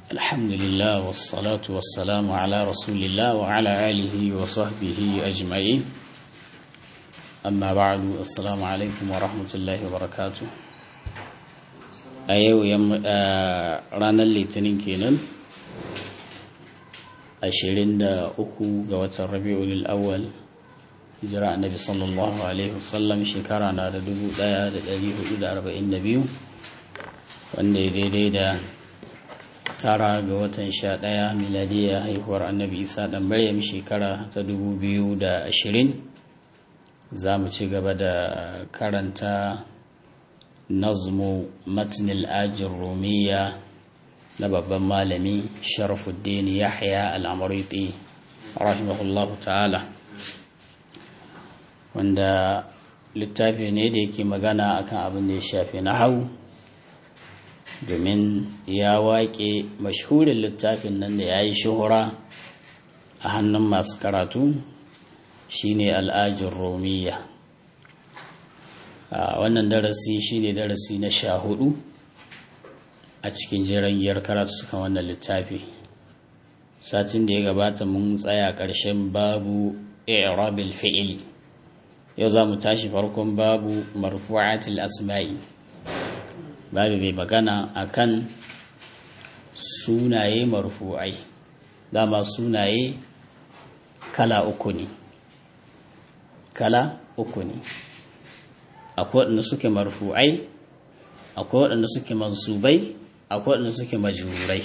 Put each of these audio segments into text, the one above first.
الحمد لله والصلاة والسلام على رسول الله وعلى آله وصحبه أجمعين أما بعد السلام عليكم ورحمة الله وبركاته أيو يم رانا الليتنين كينن ashirin da uku ga watan rabi'ul awwal hijira annabi sallallahu alaihi wasallam shekara na da dubu daya da dari hudu da arba'in da biyu wanda ya daidai da tara ga watan sha daya miladiya haihuwar annabi isa dan maryam shekara ta dubu biyu da ashirin za mu ci gaba da karanta nazmu matnil ajin rumiya na babban malami sharafuddin yahya al'amuriti rahimahullahu ta'ala wanda littafi ne da yake magana akan abin da ya shafi na hau domin ya waƙe mashhurin littafin nan da ya yi shuhura a hannun masu karatu shine al'ajin romiya wannan darasi shine darasi na sha hudu a cikin jeren giyar karatu suka wannan littafi satin da ya gabata mun tsaya ƙarshen babu i'rabil fi'il yau za mu tashi farkon babu marfu'atil asma'i babu mai magana akan sunaye marfu'ai dama sunaye kala uku ne kala uku ne akwai waɗanda suke marfu'ai akwai waɗanda suke mansubai akwai waɗanda suke majurai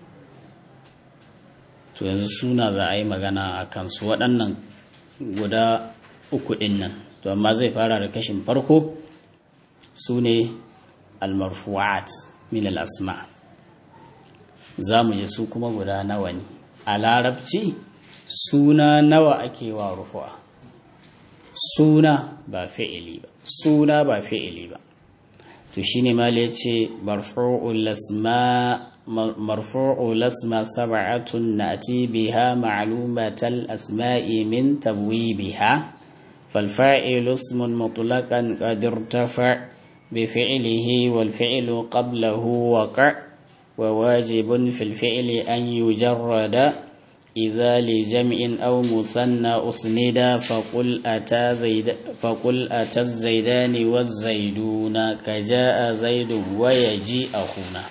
to yanzu suna za a yi magana a kansu waɗannan guda uku ɗin nan to amma zai fara da kashin farko su ne almarfu'at min al'asma za mu ji su kuma guda nawa ne a larabci suna nawa ake wa rufu'a suna ba fi'ili ba suna ba fi'ili ba to shine ma ya ce marfu'ul asma marfu'ul asma sab'atun nati biha ma'lumatal asma'i min tabwibiha fal fa'ilu ismun mutlaqan qad irtafa bi fi'lihi wal fi'lu qablahu waqa' wa wajibun fil fi'li an yujarrada إذا لجمع أو مثنى أسندا فقل أتى زيد فقل أتى الزيدان والزيدون كجاء زيد ويجي أخونا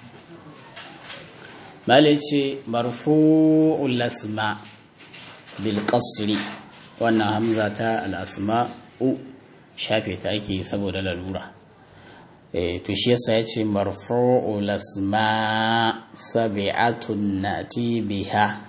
مالك مرفوع الأسماء بالقصر وأن همزة الأسماء shafe ta ake saboda lalura to shi yasa ya ce marfu'ul asma sabi'atun nati biha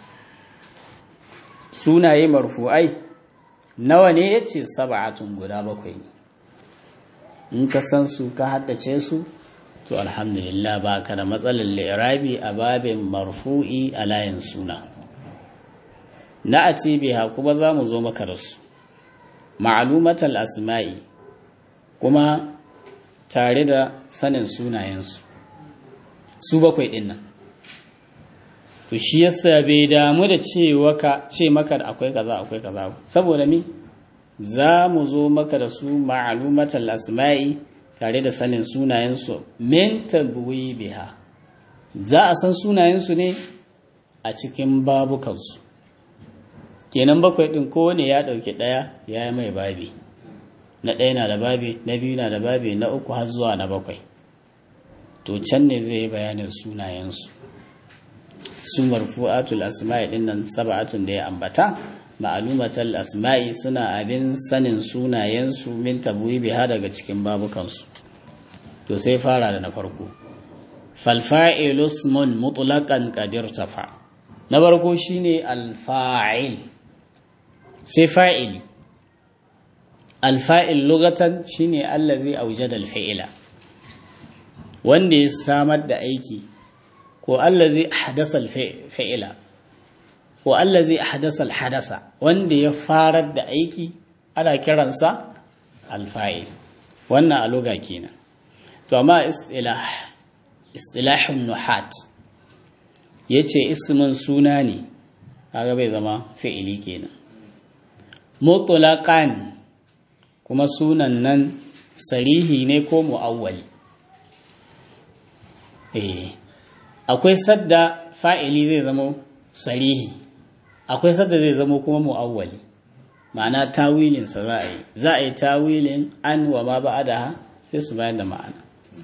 sunaye marfu'ai nawa ne ya ce saba'atun guda bakwai ne in ka san su ka haddace su to alhamdulillah ba ka da matsalar lirabi a babin marfu'i a layin suna na a biha kuma za mu zo maka da su ma'alumatal asma'i kuma tare da sanin sunayensu su bakwai ɗin nan to shi yasa bai damu da ce maka da akwai kaza akwai kaza saboda mi za mu zo maka da su ma'alumatal asma'i tare da sanin sunayensu min biha za a san sunayensu ne a cikin babukansu kenan bakwai ɗin kowane ya ɗauki ɗaya ya yi mai babi na ɗaya na da babi na biyu na da babi na uku har zuwa na bakwai to can ne zai yi bayanin sunayensu su marfu'atul asma'i din nan sab'atun da ya ambata ma'lumatul asma'i suna abin sanin sunayensu min tabwibiha daga cikin babukansu to sai fara da na farko fal fa'ilu ismun mutlaqan qadir tafa na farko shine al fa'il sai fa'ili al fa'il lugatan shine allazi awjada al fi'ila wanda ya samar da aiki ko allazi ahdasa al-fi'la ko allazi ahdasa al-hadasa wanda ya farar da aiki ana kiransa al-fa'il wannan a lugha kenan to amma istilah istilahun nuhat yace ismin suna ne kaga bai zama fi'ili kenan mutlaqan kuma sunan nan sarihi ne ko mu'awwali eh akwai sadda fa'ili zai zama sarihi akwai sadda zai zama kuma mu'awwali ma'ana tawilinsa za a yi za a yi tawilin an wa ma ba'adaha sai su bayar da ma'ana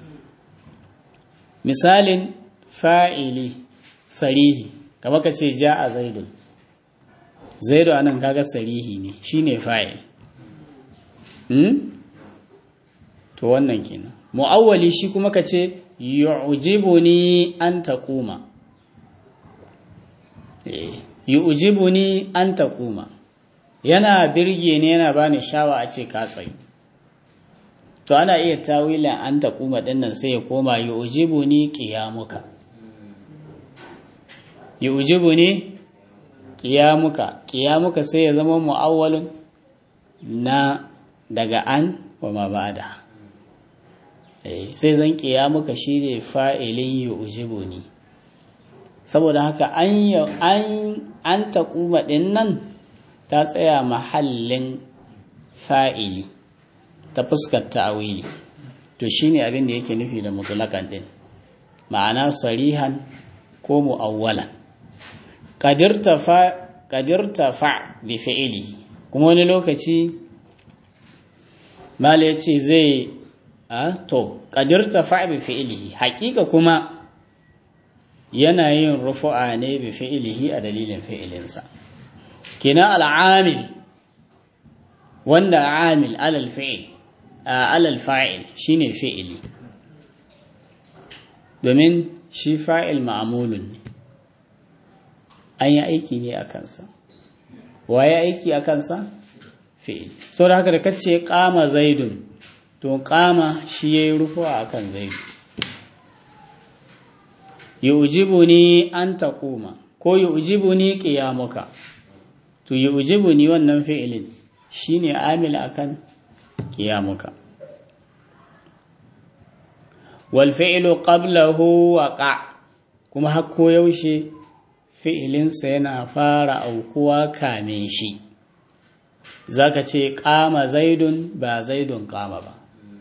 misalin fa'ili sarihi kama ka ce ja a zaidun zaidu anan kaga sarihi ne shine fa'il hmm? to wannan kenan mu'awwali shi kuma ka ce yu'jibuni an taquma eh yu'jibuni an taquma yana birge ne yana bani shawa a ce ka tsayi to ana iya tawilan an taquma dinnan sai ya koma yu'jibuni qiyamuka yu'jibuni qiyamuka qiyamuka sai ya zama mu'awwalun na daga an wa ma ba'da sai zan kiya muka shi ne fa'ilin yi ujibu ni saboda haka an taƙuma ɗin nan ta tsaya mahallin fa'ili ta fuskar ta'awili to shi ne abin da yake nufi da mutulakan ɗin ma'ana sarihan ko mu'awwalan ƙadirta fa bi fi'ili kuma wani lokaci mala ya ce zai a to ƙadirta fa'i fi'ilihi haƙiƙa kuma yana yin rufu'a ne bi fi'ilihi a dalilin fi'ilinsa kina al'amil wanda amil alal fi'il alal fa'il shine fi'ili domin shi fa'il ma'amulun ne an yi aiki ne a kansa waye aiki a kansa fi'il sau da haka da kace kama zaidun to kama shi ya yi rufuwa a kan zaidu yi ujibu ni an taƙuma ko yi ujibu ni ƙiyamuka to yi ujibu ni wannan fi'ilin shi ne amil a kan ƙiyamuka walfi'ilu ƙablahu waƙa kuma hakko yaushe fi'ilinsa yana fara aukuwa kame shi za ka ce ƙama zaidun ba zaidun ƙama ba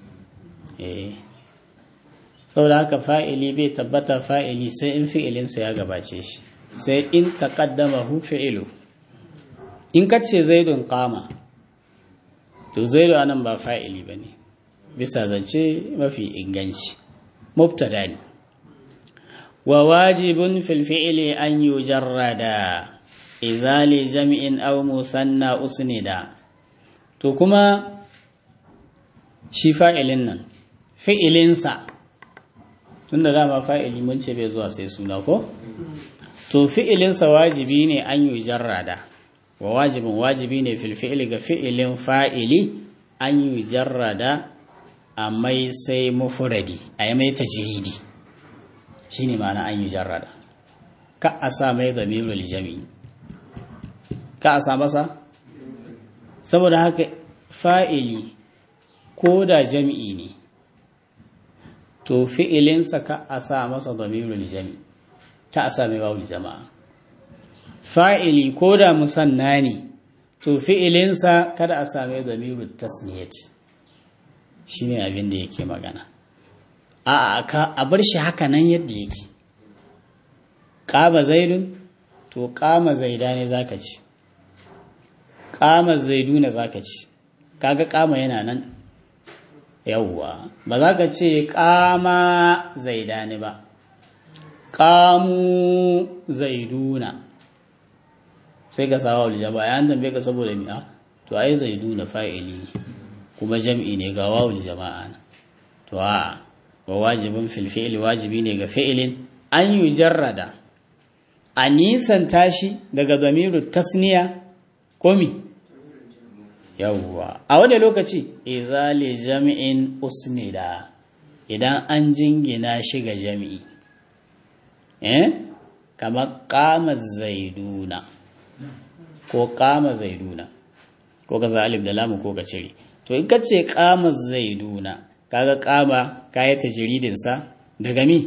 saboda haka fa'ili bai tabbata fa'ili sai in fi'ilinsa ya gabace shi sai in taƙaddama hu fi'ilu in ka ce zaidun ƙama to zaidu anan ba fa'ili ba ne bisa zance mafi inganci mubtada ne wa wajibun fil fi'ili an yujarrada izali jami'in aw musanna usnida to kuma shi fa'ilin nan fi'ilinsa tun da dama fa'ili mun ce bai zuwa sai suna ko? to fi'ilinsa wajibi ne an yi jarrada wa wajibin wajibi ne filfi'ili ga fi'ilin fa'ili an yi jarrada a mai sai mufuradi a yi mai tajiridi shi ne ma'ana an yi jarrada ka a sa mai zamirul jami'i ka a sa masa saboda haka fa'ili ko da jami'i ne to fi'ilinsa ka a sa masa damirul jami ta a sa mai wawul jama'a fa'ili ko da musanna ne to fi'ilinsa kada a sa mai damirul tasniyati shi ne abin da yake magana a a bar shi haka nan yadda yake ƙama zaidun to ƙama zaida ne za ka ci ƙama zaidu ne za ka ci kaga ƙama yana nan yawwa ba za ka ce kama zaidani ba kamu zaiduna sai ka sawa wal jama'a ya tambaye ka saboda mi'a to ai zaiduna fa'ili ne kuma jam'i ne ga wawul jama'a na to a wa wajibin fil fi'li wajibi ne ga fi'ilin an yi jarrada a nisan tashi daga zamiru tasniya komi yawwa a wani lokaci izali jami'in usnida idan an jingina shi ga jami'i eh kamar kama zaiduna ko kama zaiduna ko ka alif da lamu ko ka cire to in ka ce kama zaiduna kaga kama kayi tajridin sa daga mi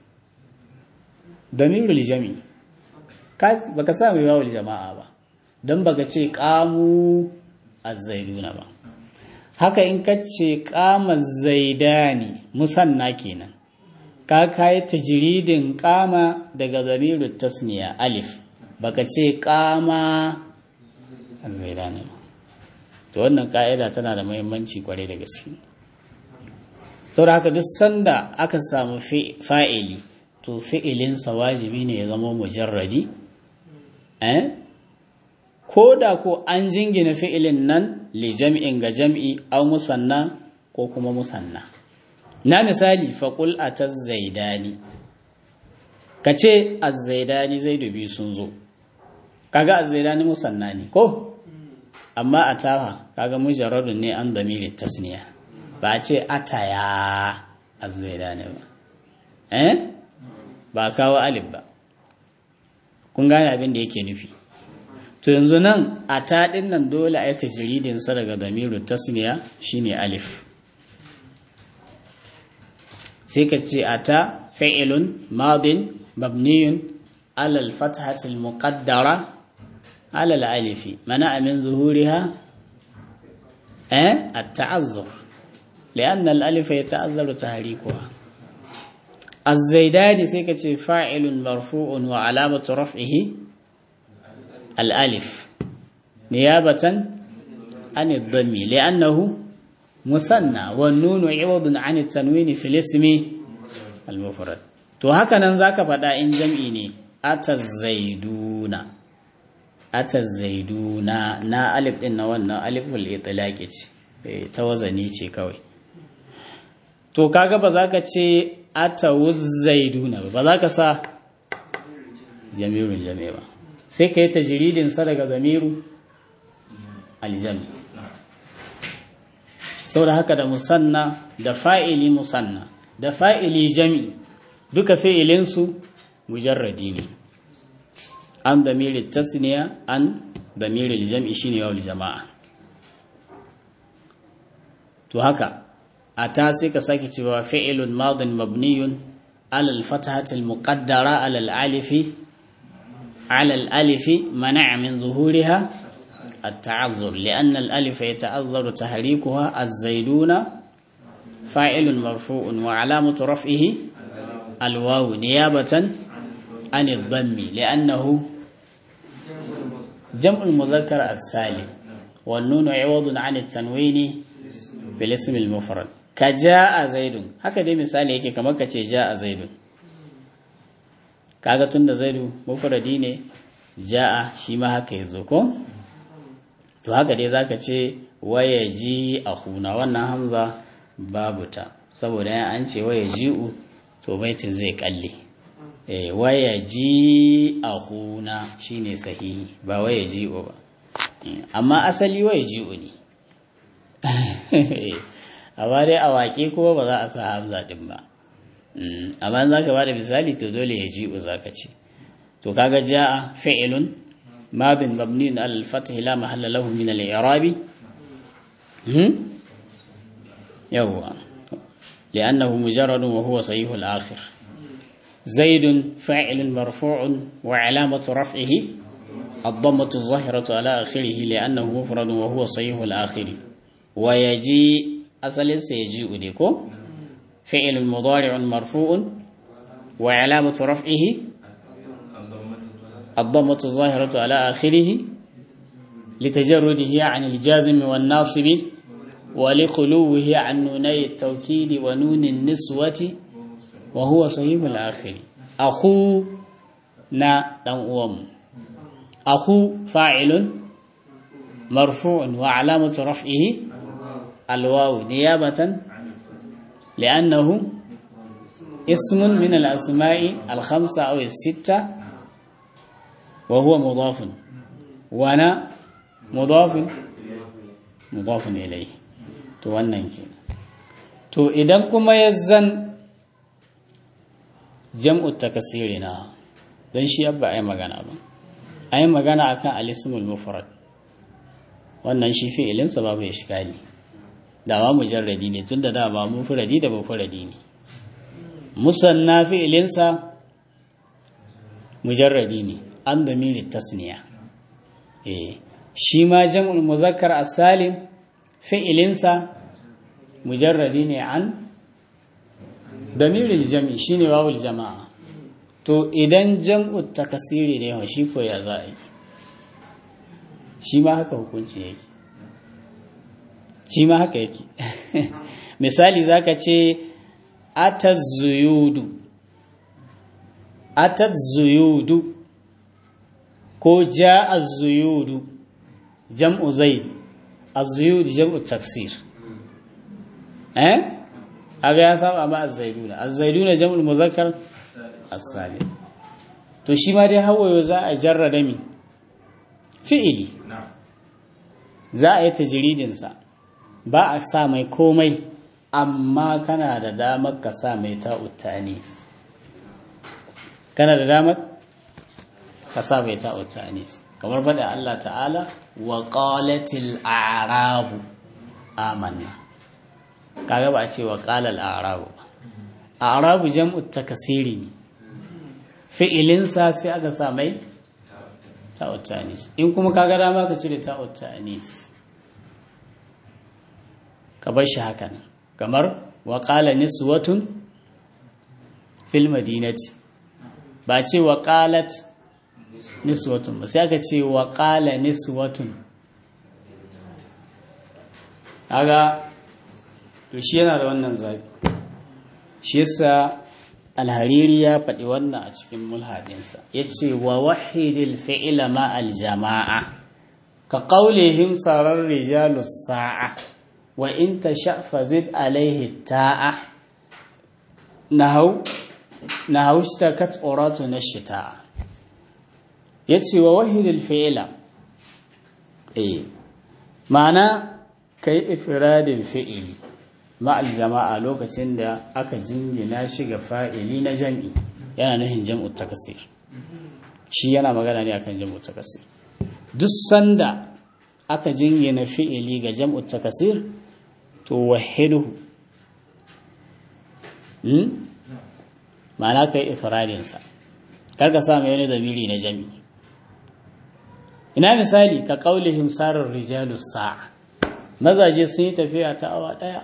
damirul jami'i baka sa mai wawul jama'a ba don baka ce kamu azzaiduna ba haka in ka ce kama zaidani musanna kenan ka kai tajridin qama daga zamirut tasniya alif baka ce qama az-zaidani to wannan ka'ida tana da muhimmanci kwarai da gaske saboda haka duk sanda aka samu fa'ili to fi'ilinsa wajibi ne ya zama mujarradi eh ko da ko an jingina fi'ilin nan li jam'in ga jam'i aw musanna ko kuma musanna na misali faqul ataz-zaidani kace az-zaidani zaidu bi sun zo kaga az-zaidani musanna ne ko amma ataha kaga mujarradun ne an damiri tasniya ba ce ataya az-zaidani ba eh ba kawo alif ba kun gane abin da yake nufi to yanzu nan a taɗin nan dole a yi tajiridinsa daga damiru tasniya shine alif sai ka ce a ta fa'ilun madin mabniyun alal fathatil muqaddara alal alifi mana amin zuhuriha eh at-ta'azzur لأن الألف يتأذر تحريكها الزيداني سيكة فاعل مرفوع وعلامة رفعه الألف نيابة عن الضم لأنه مثنى والنون عوض عن التنوين في الاسم المفرد to haka nan zaka faɗa in jam'i ne atazaiduna atazaiduna na alif din na wannan aliful itlaqi ce ta wazani ce kawai to kaga ba za ka ce atawuzzaiduna ba za ka sa jamirun jami ba sai ka yi tajiridin sa daga zamiru aljami sau da haka da musanna da fa'ili musanna da fa'ili jami duka fi'ilinsu mujarradi ne an damiri tasniya an damiri jam'i shine yawon jama'a to haka ata sai ka sake cewa fi'ilun madin mabniyun alal fatahatil muqaddara alal alifi alal alifi mana' min zuhuriha التعذر لأن الألف يتعذر تحريكها الزيدون فاعل مرفوع وعلامة رفعه الواو نيابة عن الضم لأنه جمع المذكر السالم والنون عوض عن التنوين في الاسم المفرد كجاء زيد هكذا مثال yake kamar kace jaa zaid kaga tunda zaidu mufradi ne jaa shi ma haka yazo ko to haka dai zaka ce waya ji ahuna wannan hamza babu ta saboda yan an ce waya ji'u to baitin zai kalle eh waya ji ahuna shine sahihi ba waya ji'u ba amma asali waya ji'u ne amma dai a waƙe kuma ba za a sa hamza din ba amma za ka ba da misali to dole ya ji'u za ka ce to kaga ja'a fi'ilun ماض مبني على الفتح لا محل له من الإعراب يوا لأنه مجرد وهو صحيح الآخر زيد فاعل مرفوع وعلامة رفعه الضمة الظاهرة على آخره لأنه مفرد وهو صحيح الآخر ويجي أصل سيجيء ديكو فعل مضارع مرفوع وعلامة رفعه الضمة الظاهرة على آخره لتجرده عن الجازم والناصب ولخلوه عن نوني التوكيد ونون النسوة وهو صحيح الآخر أخو نا دم أخو فاعل مرفوع وعلامة رفعه الواو نيابة لأنه اسم من الأسماء الخمسة أو الستة وهو مضاف وانا مضاف مضاف إليه to wannan ke to idan kuma ya zan jam'u takasiri na don shi yabba ai magana ba ai magana akan alismul mufrad wannan shi fi'ilinsa babu ishkali da ma mujarradi ne tunda da ba mufradi da mufradi ne musanna fi'ilinsa mujarradi ne an damiri tasniya eh shi ma jam'ul muzakkar as-salim fi'ilinsa mujarradi ne an damiril jam'i shine wawul jama'a to idan jam'u takasiri ne wa shi ko ya za a yi shi ma haka hukunci yake shi ma haka yake misali zaka ce atazuyudu atazuyudu ko ja azuyudu jam'u zaid azuyudu jam'u taksir eh aga ya saba ma azzaiduna azzaiduna jam'ul muzakkar as-salim to shi ma dai hawayo za a jarrada mi fi'ili za a yi tajridin sa ba a sa mai komai amma kana da damar ka sa mai ta'uttani kana da damar ka sa mai ta'uttani kamar faɗa Allah ta'ala wa qalatil a'rabu amanna kaga ba a ce wa qalal a'rabu a'rabu jam'u takasiri ne fi'ilinsa sai aka sa mai ta'uttanis in kuma kaga dama ka cire ta'uttanis ka bar shi haka nan kamar wa qala niswatun fil madinati ba ce wa qalat niswatun ba sai aka ce wa qala niswatun kaga to shi yana da wannan zabi shi yasa alhariri ya faɗi wannan a cikin mulhadinsa ya ce wa wahidil fi'ila ma aljama'a ka ƙaulihim sarar rijalu sa'a wa in ta sha'fa zid alaihi ta'a na hau shi ta kat tsoratu na shita'a ya ce wa wahidil fi'ila eh ma'ana ka yi ifiradin fi'ili ma'al jama'a lokacin da aka jingina shi ga fa'ili na jam'i yana nufin jam'u takasir shi yana magana ne akan jam'u takasir duk sanda aka jingina fi'ili ga jam'u takasir to wahiduhu ma'ana ka yi ifradinsa karka sa mai wani zamiri na jam'i ina misali ka ƙaulihim sarar rijalu sa'a mazaje sun yi tafiya ta awa ɗaya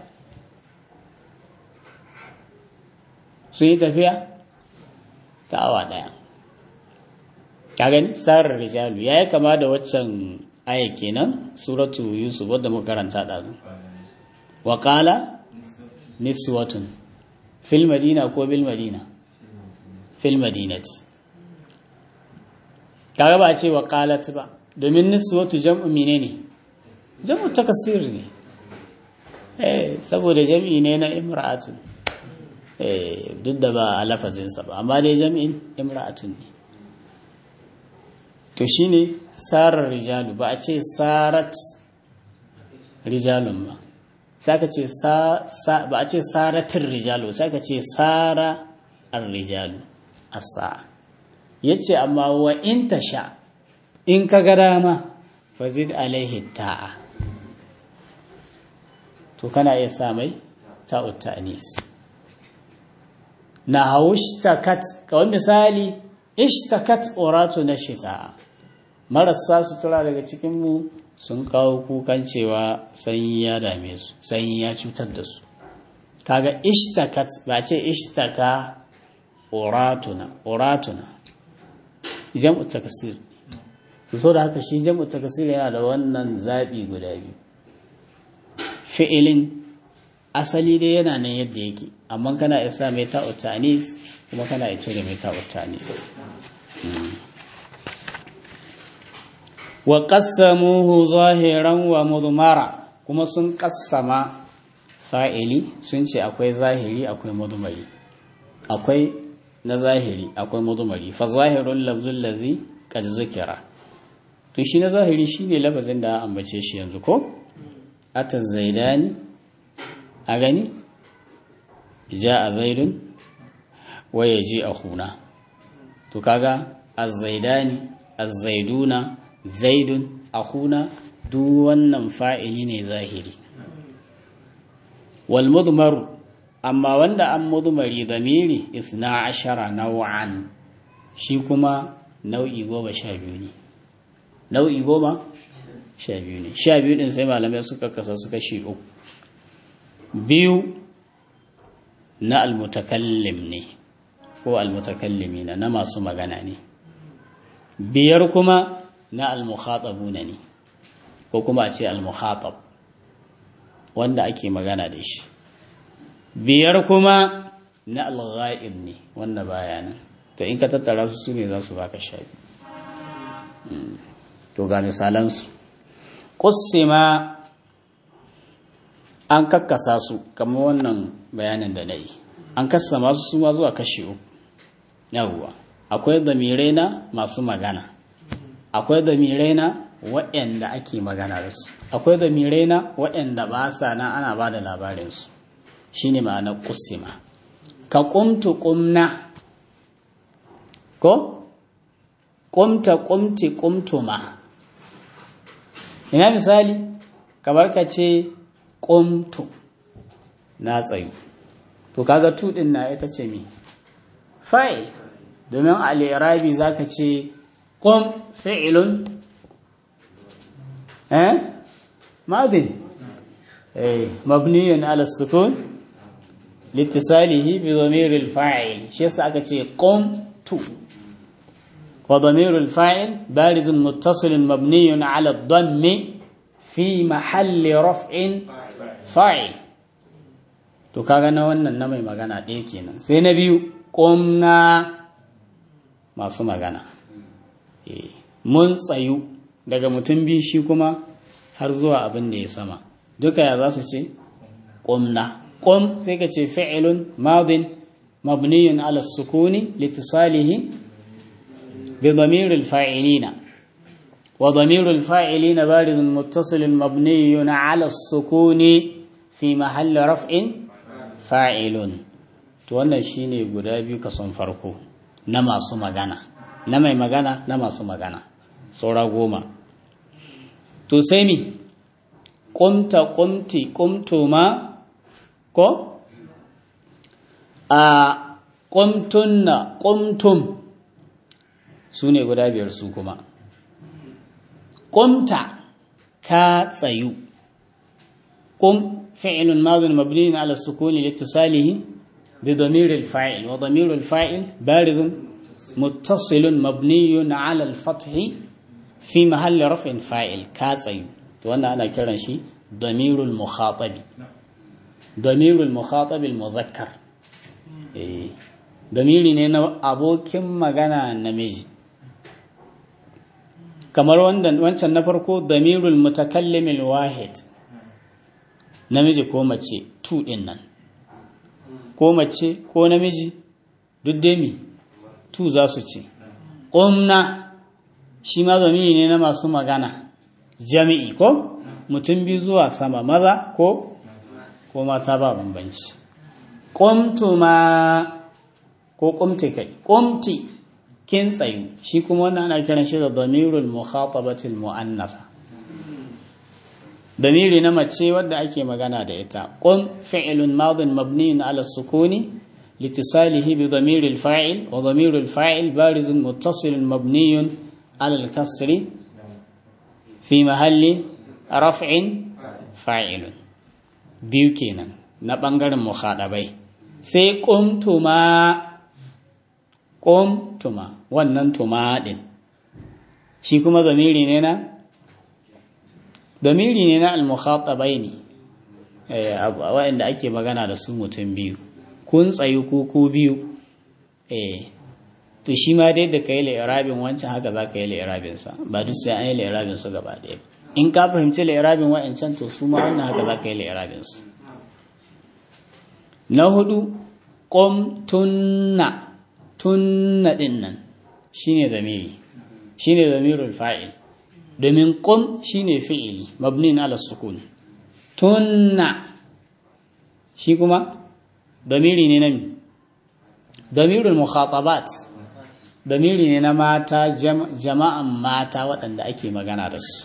sun yi tafiya ta awa ɗaya ka gani sarar rijalu ya yi kama da waccan aya kenan suratu yusuf wadda muka karanta ɗazu waƙala niswatun fil madina ko bil madina fil madinati kaga ba a ce waƙalat ba domin niswatu jam'u mine ne jam'u takasir ne eh saboda jam'i ne na imra'atun duk da ba a lafazinsa ba amma dai jami'in imra'atun ne to shine sarar rijalu ba a ce sarat rijalun ba sai ka ce ba a ce saratin rijalu sai ka ce sara ar rijalu asa yace amma wa in tasha in ka ga dama fazid alaihi ta'a to kana iya sa mai ta'ut ta'nis na haushtakat kawai misali ishtakat oratu na shita marasa sutura daga cikinmu sun kawo kukan cewa sanyi ya dame su sanyi ya cutar da su kaga ishtakat ba ce ishtaka oratuna oratuna jam'u takasir so da haka shi jam'u takasir yana da wannan zaɓi guda biyu fi'ilin asali dai yana nan yadda yake amma kana isa mai ta'utanis kuma kana iya cire mai ta'utanis wa qassamuhu zahiran wa mudmara kuma sun qassama fa'ili sun ce akwai zahiri akwai mudmari akwai na zahiri akwai mudmari fa zahirul lafzul ladzi qad zukira to shi na zahiri shine lafazin da ambace shi yanzu ko ataz zaidani a gani ja a zaidun waya ji a huna to kaga azzaidani azzaiduna zaidun a huna duk wannan fa'ili ne zahiri wal mudmaru amma wanda an mudmari zamiri isna ashara nau'an shi kuma nau'i goma sha biyu ne nau'i goma sha biyu ne sha biyu din sai malamai suka kasa suka shi uku biyu na almutakallim ne ko almutakallimina na masu magana ne biyar kuma na almukhatabuna ne ko kuma a ce almukhatab wanda ake magana da shi biyar kuma na alghaib ne wanda baya nan to in ka tattara su su ne za su baka sha to ga misalansu kussima an kakkasa su kamar wannan bayanin da na yi an kasa masu suma zuwa kashi uku yawwa akwai damirai na masu magana akwai damirai na waɗanda ake magana da su akwai damirai na waɗanda ba sa na ana ba da labarinsu shi ne ma'anar kusima ka kumtu kumna ko kumta kumti kumtuma ina misali kamar ka ce kumtu na tsayu to kaga tu din na ita ce mi fa'il domin al-i'rabi zaka ce qum fi'lun eh madin eh mabniyun ala sukun litisalihi bi dhamir al-fa'il shi yasa aka ce qum tu wa dhamir al-fa'il barizun muttasilun mabniyun ala ad-dammi fi mahalli raf'in fa'il to kaga na wannan na mai magana ɗaya kenan sai na biyu ƙomna masu magana mun tsayu daga mutum biyu shi kuma har zuwa abin da ya sama duka ya za su ce ƙomna ƙom sai ka ce fi'ilun madin mabniyun ala sukuni litisalihi bi damiril fa'ilina wa damiril fa'ilina barizun muttasilun mabniyun ala sukuni fi mahalli raf'in fa'ilun to wannan shine guda biyu kason farko na masu magana na mai magana na masu magana saura goma to sai mi ƙumta ƙumti ƙumtuma ko a ƙumtunna ƙumtum su ne guda biyar su kuma ƙumta ka tsayu ƙum فعل ماض مبني على السكون لاتصاله بضمير الفاعل وضمير الفاعل بارز متصل مبني على الفتح في محل رفع فاعل كاتسي وانا انا كيران شي ضمير المخاطب ضمير المخاطب المذكر eh damiri ne na abokin magana namiji kamar wancan na farko damirul mutakallimil wahid namiji ko mace tu ɗin nan ko mace ko namiji duk dai mi tu za su ce ƙumna shi ma zamiri ne na masu magana jami'i ko mutum biyu zuwa sama maza ko ko mata ba bambanci ƙumtuma ko ƙumti kai ƙumti kin tsayu shi kuma wannan ana kiran shi da damirul mukhatabatil mu'annasa damiri na mace wadda ake magana da ita qum fi'lun madin mabniun ala sukuni litisalihi bi damiri al-fa'il wa damiru al-fa'il barizun muttasilun mabniun ala al-kasri fi mahalli raf'in fa'ilun biyu kenan na bangaren mukhadabai sai qumtuma qumtuma wannan tuma din shi kuma zamiri ne na damiri ne na al-mukhatabai ne waɗanda ake magana da su mutum biyu kun tsayu ko ku biyu eh to shi ma dai da ka yi la'irabin wancan haka za ka yi la'irabin sa ba duk sai an yi la'irabin su gaba ɗaya in ka fahimci la'irabin wa'ancan to su ma wannan haka za ka yi la'irabin su na hudu qum tunna tunna din nan shine zamiri shine zamirul fa'il domin qum shine fi'ili mabnin ala sukun tunna shi kuma damiri ne na mi damirul mukhatabat damiri ne na mata jama'an mata waɗanda ake magana da su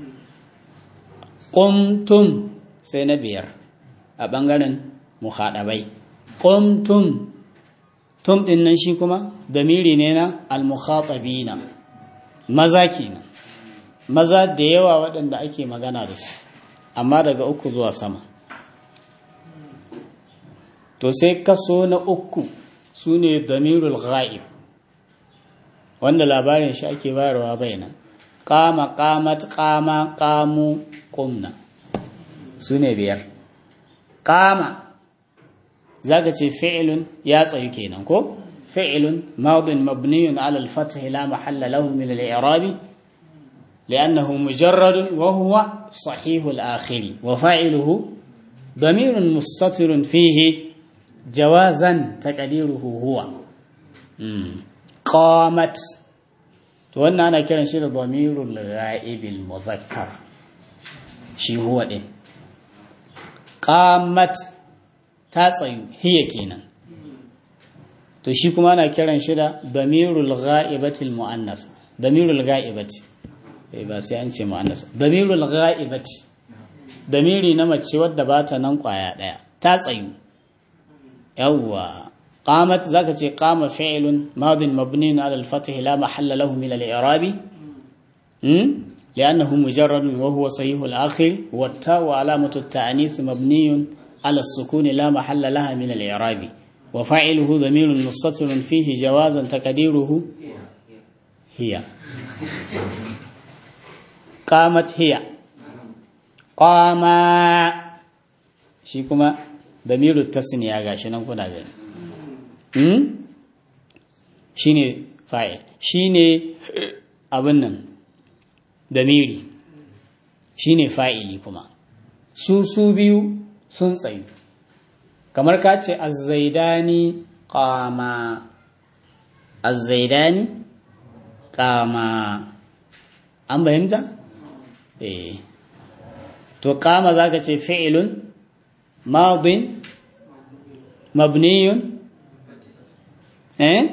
qumtum sai na biyar a ɓangaren mukhadabai qumtum tum ɗin nan shi kuma damiri ne na al-mukhatabina maza kenan maza da yawa waɗanda ake magana da su amma daga uku zuwa sama to sai kaso na uku su ne damirul ghaib wanda labarin shi ake bayarwa bainan kama kamat kama kamu kumna su ne biyar kama za ka ce fi'ilun ya tsayu kenan ko fi'ilun madin mabniyun ala al-fath la mahalla lahu min al-i'rabi لأنه مجرد وهو صحيح الآخر وفاعله ضمير مستتر فيه جوازا تقديره هو قامت وانا انا كيران شي ضمير الغائب المذكر شي هو دين قامت تاتsayu hiya kenan to shi kuma ana kiran shi da damirul ghaibatil muannas damirul ghaibati ba sai an ce muannas damirul ghaibati damiri na mace wadda ba ta nan kwaya daya ta tsayu yawwa قامت ذاك قام فعل ماض مبني على الفتح لا محل له من الإعراب لأنه مجرد وهو صحيح الآخر والتاء علامة التأنيث مبني على السكون لا محل لها من الإعراب وفاعله ضمير مستتر فيه جوازا تقديره هي قامت هي قام شيكما ضمير التسنية غاشي نكون غني shi ne fa'il shi ne abin nan damiri shi ne fa'ili kuma su su biyu sun tsayu kamar ka ce azzaidani kama azzaidani kama an bayimta? eh to kama za ka ce fi'ilun madin mabniyun eh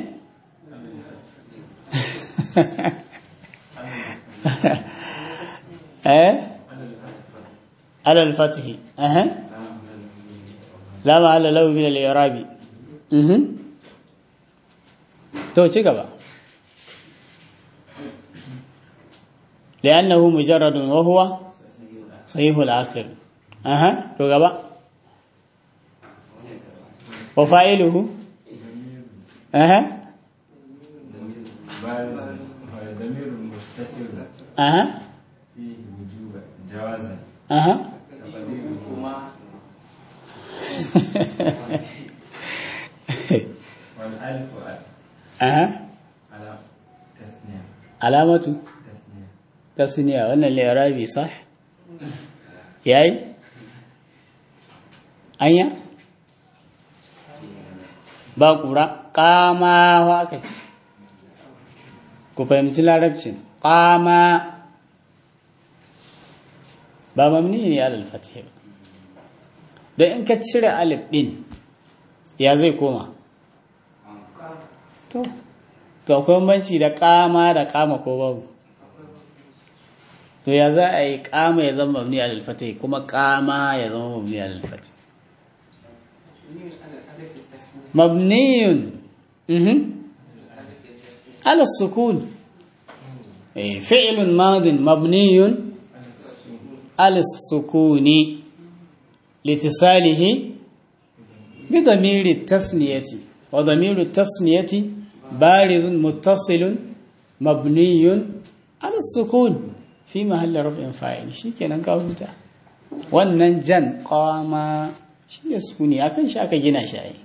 eh على الفتح اها لا محل له من الاعراب mhm to ci gaba لانه مجرد وهو صحيح الاخر اها to gaba وفاعله اها ضمير مستتر اها فيه وجوبا جوازا اها تقديرهما والالف اها على تثنية علامة تثنية tasniya wannan li'irabi sah yayi anya ba kura kama wa aka ce ku fahimci larabcin kama ba mamni ne alal fatih ba don in ka cire alif din ya zai koma to to akwai banci da kama da kama ko babu to ya za a yi kama ya zama mabni alal fatih kuma kama ya zama mabni alal fatih mabniyun mhm على السكون إيه، فعل ماض مبني على السكون لاتصاله بضمير التثنية وضمير التثنية بارز متصل مبني على السكون في محل رفع فاعل شي kenan ka huta wannan jan qama shi ne sukuni akan shi aka gina shi ai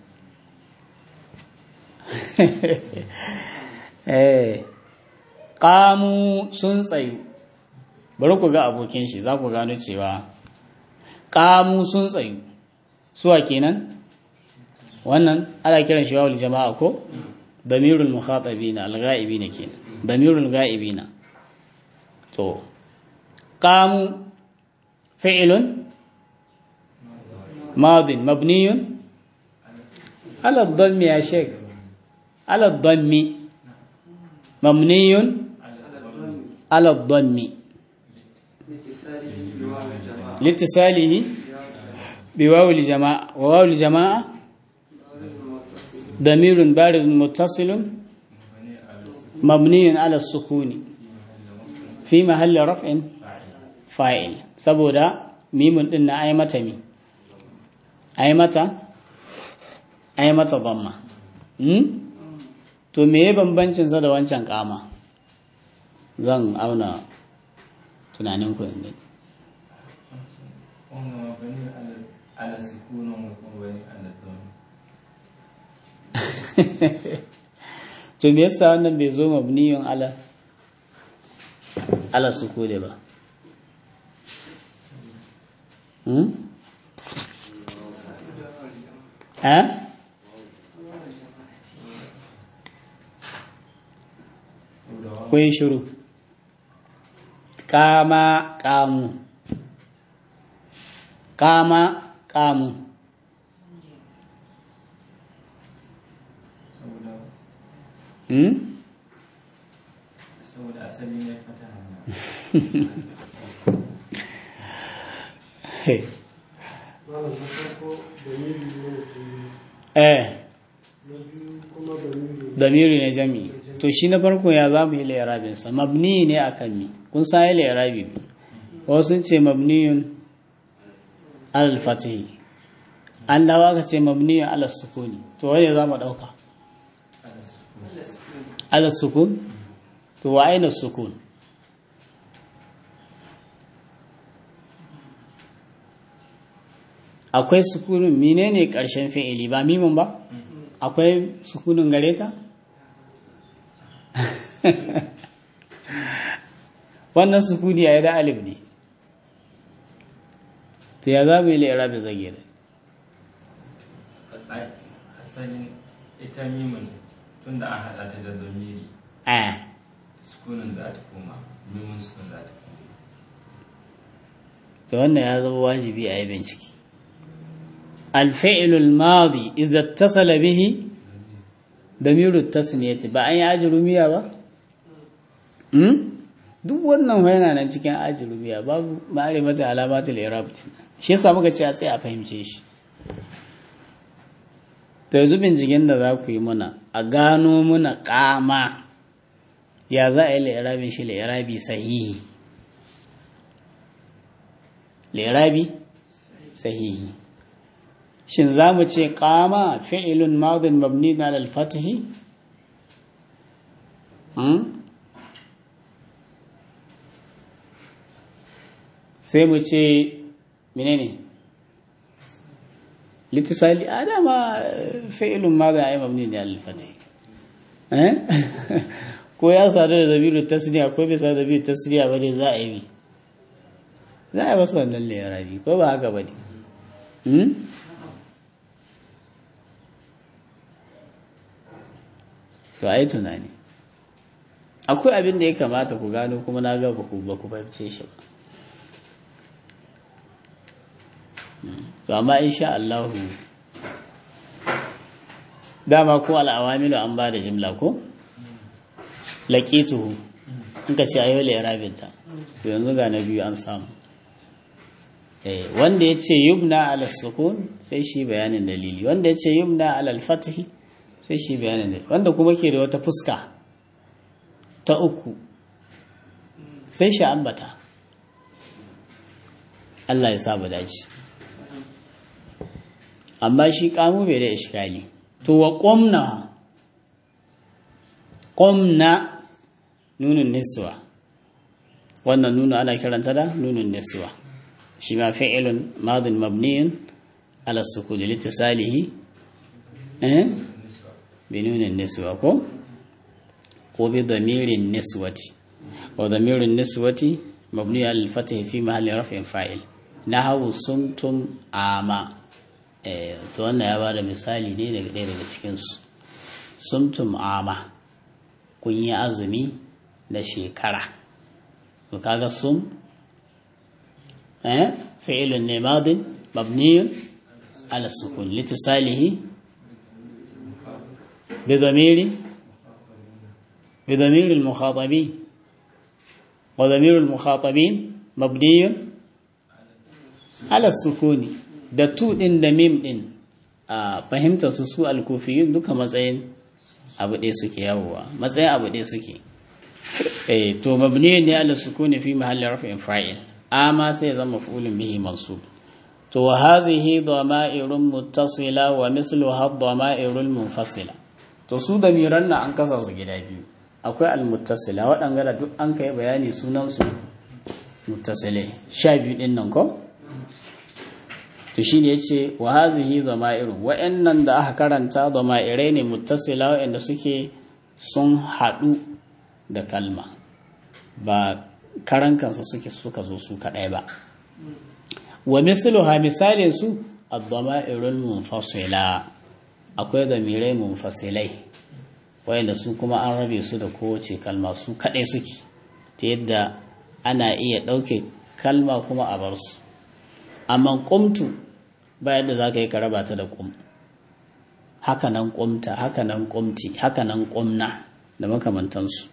eh qamu sun tsayu bari ku ga abokin shi za ku gano cewa qamu sun tsayu suwa kenan wannan ana kiran shi wawul jama'a ko damirul mukhatabina al-ghaibina kenan damirul ghaibina to qamu fi'lun ماض مبني على الضم يا شيخ على الضم مبني على الضم لاتصاله بواو الجماعة وواو الجماعة ضمير بارز متصل مبني على السكون في محل رفع فاعل سبودا ميم din na ai mata mi ai mata ai mata dhamma hmm? to me ya bambancin sa da wancan kama zan auna tunanin ku yanzu wannan mabani ala ala sukunan wa kuma bani ala dhamma to me yasa wannan bai zo mabniyun ala ala sukuni ba hmm? ha? kun shiru kama kamu kama kamu saboda hmm? saboda asali ne fata hana malam na farko dalili ne eh na biyu kuma dalili damiri ne jami to shi na farko ya za mu yi lairabinsa mabni ne a kan mi kun sa yi lairabi wasu sun ce mabniyun al-fatihi an dawa ka ce mabniyun al-sukuni to wane za mu ɗauka al-sukun to wa aina sukun akwai sukunin menene ƙarshen fi'ili ba mimin ba akwai sukunin gare ta wannan sukuni a yi da alif ne to ya za mu yi lera da zage da Ai, asalin ita mimin tunda an haɗa ta da domiri a sukunin za ta koma mimin sukun za ta koma to wannan ya zama wajibi a yi bincike الفعل الماضي إذا اتصل به ضمير التثنية ba an yi ajirumiya ba hmm? duk wannan fa yana nan cikin ajirumiya babu ma'arifata alamatul i'rab din shi yasa muka ce a tsaye a fahimce shi to yanzu binciken da za ku yi mana a gano muna kama ya za a yi li'irabin shi li'irabi sahihi li'irabi sahihi shin za mu ce kama fi'ilun madin mabni na lalfatahi? sai mu ce menene litisali a dama fi'ilun madin a yi mabni na lalfatahi ko ya sadu da zabiru tasiriya ko bai sadu da zabiru tasiriya ba ne za a yi za a yi wasu wannan lerabi ko ba haka ba ne to ai tunani akwai abin da ya kamata ku gano kuma na ga ku ba ku fahimce shi ba to amma insha Allah dama ko al'awamilu an ba da jimla ko laqituhu in ka ce ayo la irabinta to yanzu ga na biyu an samu eh wanda yace yubna ala sukun sai shi bayanin dalili wanda yace yubna ala al-fathi sai shi bayanin da wanda kuma ke da wata fuska ta uku sai shi ambata Allah ya saba dace amma shi kamu bai da iskali to wa qomna qomna nunun niswa wannan nunu ana kiranta da nunun niswa shi ma fi'ilun madin mabniyun ala sukuni litisalihi eh بنون النسوة كو وبضمير النسوة وضمير النسوة مبني على الفتح في محل رفع فاعل نحو صمتم عاما to wannan ya bada misali ne daga ɗaya daga cikinsu sumtum ama kun yi azumi na shekara to kaga sum eh fi'ilun ne madin mabniyun ala sukun litisalihi بضمير بضمير المخاطبين وضمير المخاطبين مبني على السكون da tu din da mim din a fahimta su su alkufiyun duka matsayin abu ɗaya suke yawowa matsayin abu ɗaya suke eh to mabni ne ala sukuni fi mahalli raf'in fa'il amma sai ya zama maf'ulun bihi mansub to wa hazihi dhama'irun muttasila wa misluha dhama'irul munfasila to su da miran na an kasa su gida biyu akwai almuttasila waɗanga da duk an kai bayani sunan su muttasile sha biyu din nan ko to shine yace wa hazihi dhama'irun wa'annan da aka karanta dhama'irai ne muttasila wa'anda suke sun haɗu da kalma ba karan kansu suke suka zo su kaɗai ba wa misluha misalin su ad-dama'irul munfasila akwai damirai munfasilai wayanda su kuma an rabe su da kowace kalma su kaɗai suke ta yadda ana iya ɗauke kalma kuma a bar su amma qumtu ba yadda za ka yi ka raba ta da qum haka nan qumta haka nan qumti haka nan qumna da makamantansu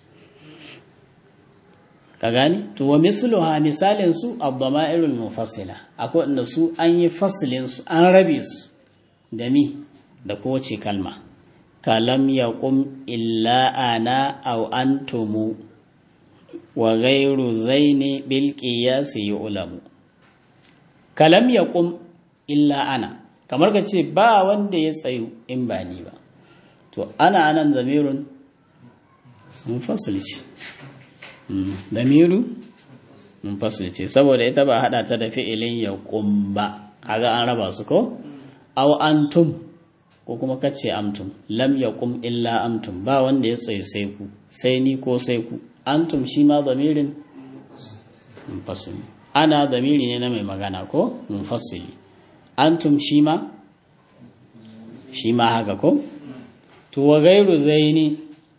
ka gani to wa misluha misalin su ad-dama'irul mufassila akwai inda su an yi faslin su an rabe su da mi da kowace kalma kalam yaqum illa ana aw antumu wa ghayru zaini bil qiyas yu'lamu kalam yaqum illa ana kamar ka ce ba wanda ya tsayu in ba ni ba to ana anan zamirun munfasil ce damiru munfasil ce saboda ita ba hada ta da fi'ilin ya ba kaga an raba su ko aw antum ko kuma kace amtum lam yaqum illa amtum ba wanda ya tsaye sai ku sai ni ko sai ku antum shi ma damirin munfasil ana damiri ne na mai magana ko munfasili antum shi ma shi ma haka ko to wa gairu zaini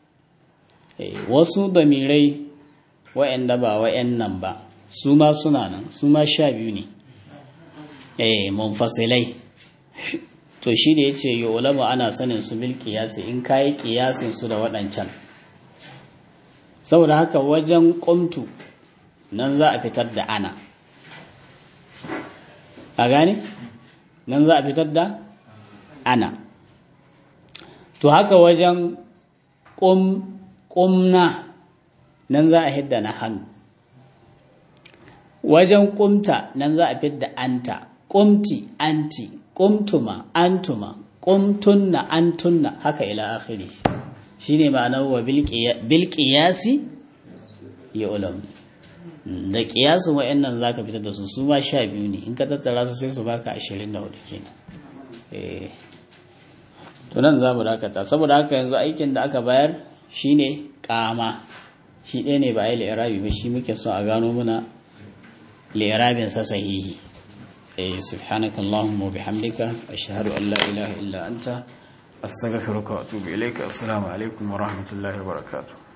wasu damirai wa'anda ba wa'annan ba su ma suna nan su ma sha biyu ne eh munfasilai to shi da yace yo ulama ana sanin su bil qiyasi in kai qiyasin su da waɗancan saboda haka wajen qumtu nan za a fitar da ana a gane nan za a fitar da ana to haka wajen ƙumna nan za a hidda na hannu wajen ƙumta nan za a fidda anta ƙumti anti ƙumtuma antuma ƙumtunna antunna haka ila akhiri shine ma'anar wa bilƙiyasi ya ulam da ƙiyasin wa'annan za ka fitar da su su ma sha biyu ne in ka tattara su sai su baka ashirin da hudu kenan to nan za mu dakata saboda haka yanzu aikin da aka bayar shine kama shi ɗaya ne ba a yi li'irabi ba shi muke so a gano muna li'irabin sa sahihi eh subhanaka allahumma wa bihamdika ashhadu an la ilaha illa anta astaghfiruka wa atubu ilayka assalamu alaikum wa rahmatullahi wa barakatuh